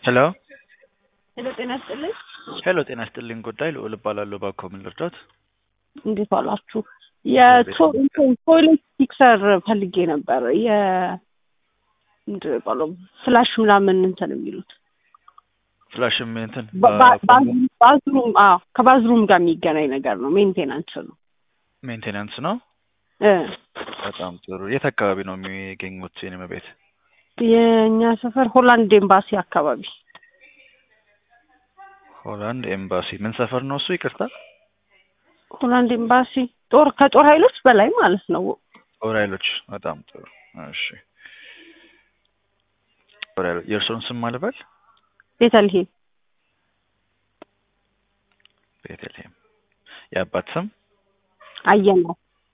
ሄሎ ሄሎ ጤና ይስጥልኝ። ሄሎ ጤና ይስጥልኝ። ጉዳይ ልዑል እባላለሁ። እባክዎ ምን ልርዳት? እንዴት ዋላችሁ? የቶይሌት ፊክሰር ፈልጌ ነበር። የ ምንድን ነው የሚባለው ፍላሽ ምናምን እንትን የሚሉት ፍላሽም እንትን ባ- ባ- ባዝ- ባዝሩም አዎ ከባዝሩም ጋር የሚገናኝ ነገር ነው። ሜንቴናንስ ነው ሜንቴናንስ ነው። እ በጣም ጥሩ። የት አካባቢ ነው የሚገኙት? የኔ ቤት የእኛ ሰፈር ሆላንድ ኤምባሲ አካባቢ ሆላንድ ኤምባሲ። ምን ሰፈር ነው እሱ? ይቅርታ ሆላንድ ኤምባሲ ጦር ከጦር ኃይሎች በላይ ማለት ነው። ጦር ኃይሎች። በጣም ጥሩ። እሺ ጦር ኃይሎች። የእርስዎን ስም ማልበል? ቤተልሔም ቤተልሔም። የአባት ስም? አየነው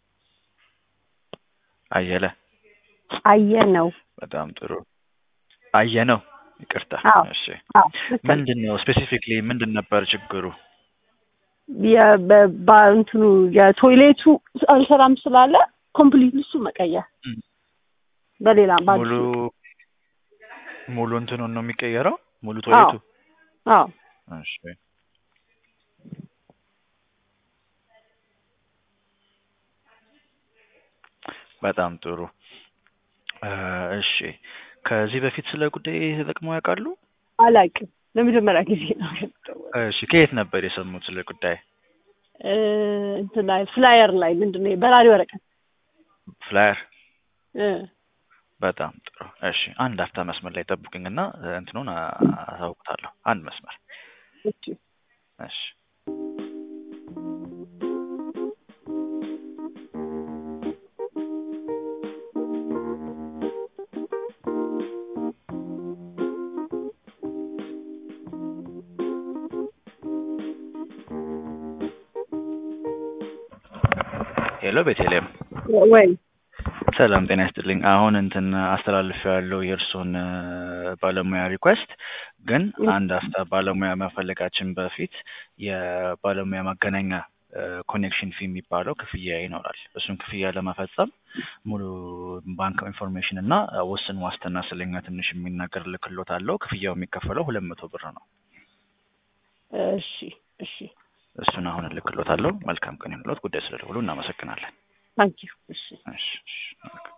አየለ። አየነው በጣም ጥሩ። አየነው። ይቅርታ። አዎ። እሺ አዎ ልክ ነው። ምንድን ነው ስፔሲፊክሊ ምንድን ነበር ችግሩ? የ- በ- በ- እንትኑ የቶይሌቱ አልሰራም ስላለ ኮምፕሊት እሱ መቀየር እም። በሌላ በአዲሱ ሙሉ ሙሉ እንትኑን ነው የሚቀየረው? ሙሉ ቶይሌቱ? አዎ እሺ በጣም ጥሩ። እ እሺ ከዚህ በፊት ስለ ጉዳይ ተጠቅመው ያውቃሉ? አላውቅም። ለመጀመሪያ ጊዜ ነው የምደውለው። እሺ ከየት ነበር የሰሙት ስለ ጉዳይ? እ እንትን ላይ ፍላየር ላይ ምንድን ነው በራሪ ወረቀት ፍላየር። እ በጣም ጥሩ። እሺ አንድ አፍታ መስመር ላይ ጠብቁኝና እ እንትኑን አ- አሳውቅታለሁ። አንድ መስመር። እሺ እሺ ሄሎ ቤተልሔም ወይ ሰላም ጤና ይስጥልኝ። አሁን እንትን አስተላልፍ ያለው የእርስዎን እ ባለሙያ ሪኩዌስት ግን አንድ አፍታ ባለሙያ መፈለጋችን በፊት የባለሙያ ማገናኛ ኮኔክሽን ፊ የሚባለው ክፍያ ይኖራል። እሱን ክፍያ ለመፈጸም ሙሉ ባንክ ኢንፎርሜሽን እና ውስን ዋስትና ስለኛ ትንሽ የሚናገር ልክሎት አለው። ክፍያው የሚከፈለው ሁለት መቶ ብር ነው። እሺ እሺ እሱን አሁን ልክሎት አለው። መልካም ቀን ይሁንልዎት። ጉዳይ ስለደወሉ እናመሰግናለን። ታንኪዩ እሺ እሺ እሺ መልካም